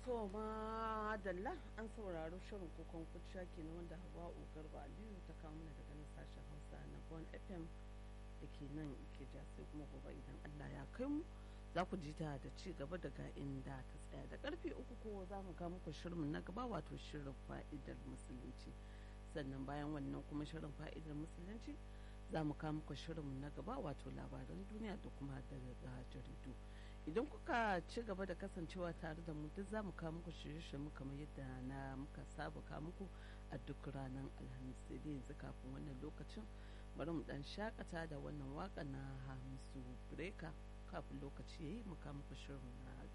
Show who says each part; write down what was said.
Speaker 1: to ma dalla an sauraro shirin kokon kuciya kenan wanda hawa'u garba aliyu ta kawo mana daga nan sashen hausa na bon fm da ke nan ke ja sai kuma gobe idan allah ya kai mu za ku ji ta da ci gaba daga inda ta tsaya da karfe uku ko za mu ga muku shirin na gaba wato shirin fa'idar musulunci sannan bayan wannan kuma shirin fa'idar musulunci za mu kawo muku shirin na gaba wato labaran duniya da kuma daga jaridu idan kuka ci gaba da kasancewa tare da mu duk za mu kawo muku shirye-shirye kamar yadda na muka saba kawo muku a duk ranar alhamis sai dai yanzu kafin wannan lokacin bari mu dan shakata da wannan waka na hamisu breka kafin lokaci yayi mu kawo muku shirin na